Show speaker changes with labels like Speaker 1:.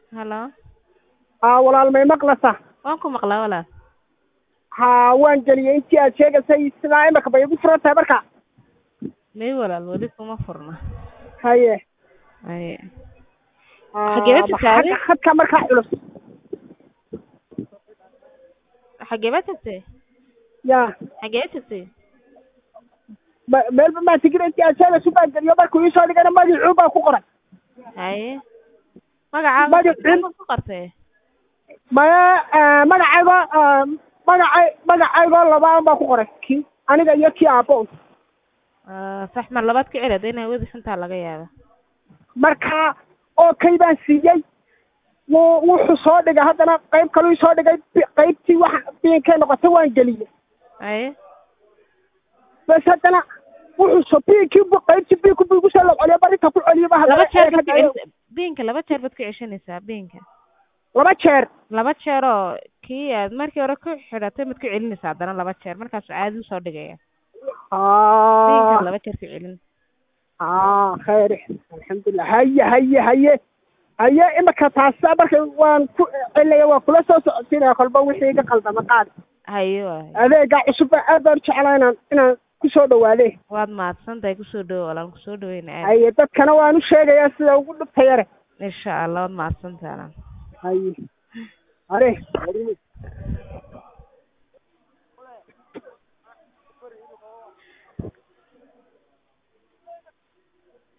Speaker 1: halo
Speaker 2: aa walaal may maqlaysaa
Speaker 1: waan ku maqlaa walaal
Speaker 2: haa waan geliyey intii aad sheegaysay sidaa imika bay igu furan tahay marka
Speaker 1: may walaal weli kuma furna
Speaker 2: haye
Speaker 1: haye
Speaker 2: Aa,
Speaker 1: Xagee baad
Speaker 2: maxaa
Speaker 1: tagtay?
Speaker 2: khadka markaa culus
Speaker 1: xagee baad tagtay
Speaker 2: ya
Speaker 1: xagee tagtay
Speaker 2: ma- meelba maa tigin intii aad sheegayso baan geliyo markuu iisoo dhigana magicuu baan ku qoray
Speaker 1: haye magacaaga
Speaker 2: Magacin-
Speaker 1: ma ku qortay
Speaker 2: maya ah, magacaygo ah, magacay magacaygoo labaan baan ku qoray kii aniga iyo kii aabbo
Speaker 1: Ah, sax mar labaad ka celada inay wadi xuntaa laga yaaba
Speaker 2: marka oo kay baan siiyey wuu wuxuu soo dhigay haddana qayb kaluu soo dhigay bi- qaybtii waxa biinkay noqotay waan geliyey
Speaker 1: haye
Speaker 2: bas haddana wuxuu soo biinkii bu qaybtii biinku bu igu soo locoliyo barinta ku celiyo ba
Speaker 1: laba jeer baad ku
Speaker 2: haddana
Speaker 1: celis biinka laba jeer baad ku ceshanaysaa biinka
Speaker 2: laba jeer
Speaker 1: laba jeer oo kii aad markii hore ku xidhatay mad ku celinaysaa haddana laba jeer markaas caadi usoo dhigaya biinka
Speaker 2: aa
Speaker 1: laba jeer ku celin
Speaker 2: aa khayr alxamdulilah haye haye haye haye imika taasa marka waan ku celinaya waan kula soo socodsiinaya kolba wixii iga qaldama qaad
Speaker 1: haye waay
Speaker 2: adeega cusub baa aad baan u jeclaa inaan inaan kusoo dhawaade
Speaker 1: waad mahadsan tahay kusoo dhawo walaan kusoo dhaweyna aad
Speaker 2: haye dadkana waan u sheegayaa sida ugu dhibta yare
Speaker 1: insha allah waad mahadsan tahay
Speaker 2: haye are